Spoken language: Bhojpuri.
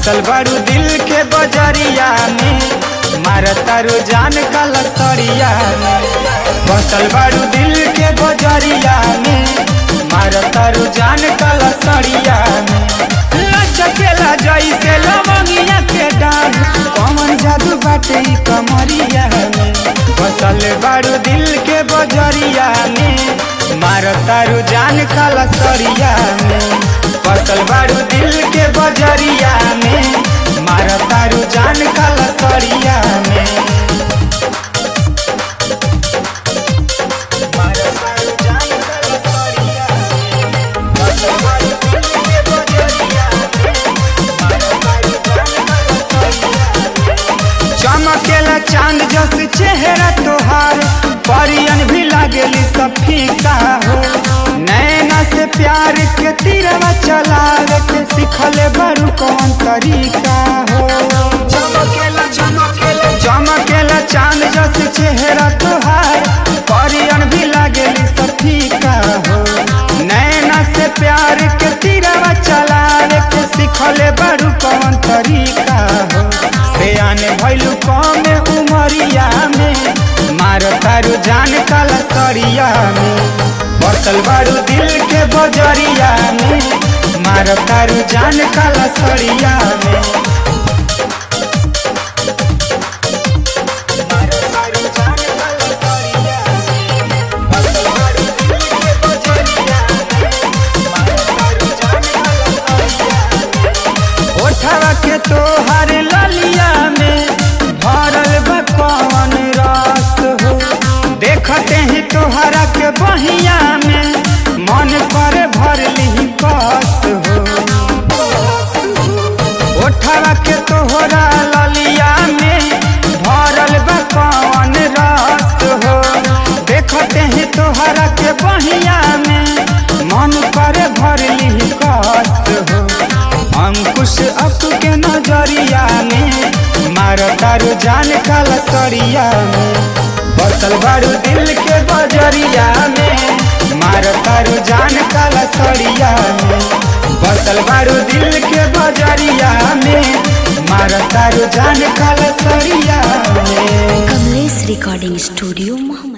बसल बारू दिल के बजरिया में मारता रो जान का लसरिया में बसल बारू दिल के बजरिया में मारता रो जान का लसरिया में लचकेला जैसे लवंगिया के डाढ़ कमन जादू बाटे ई कमरिया में बसल बारू दिल के बजरिया में मारता रो जान का लसरिया में बसल बारू दिल के बजरिया में मारता रो जान का लसरिया में मारता रो जान का लसरिया में। बसल बारू दिल के बजरिया में, मारता रो जान का लसरिया में। चमकेला चांद जस चेहरा तोहार परियन भी लागेली सब फीका हो नैना से प्यार के तीरवा चलावे के सिखले बड़ू कौन तरीका हो चमकेला चमकेला चमकेला चांद जस चेहरा तोहार परियन भी लागेली सब फीका हो नैना से प्यार के तीरवा चलावे के सिखले बड़ू कौन तरीका हो से आने भैलू कम उमरिया में मार तारू जान काला सरिया में बसल बारू दिल के बजरिया में मार तारू जान काला सरिया में मार तारू जान काला सरिया में। बसल बारू दिल के बजरिया में, मार तारू जान काला सरिया में। ओठवा के तोहर ललिया में भरल बा कौन रस हो देखते ही तोहरा के बहिया में मन पर भर ली कस हो ओठवा के तोहरा ललिया में भरल बा कौन रस हो देखते ही तोहरा के बहिया में मन पर भर ली कस हो अंकुश अप के नजरिया में मारतारू जान का लसरिया में बसल बारू दिल के बजरिया में मारतारू जान का लसरिया में बसल बारू दिल के बजरिया में मारतारू जान का लसरिया में कमलेश रिकॉर्डिंग स्टूडियो मोहम्मद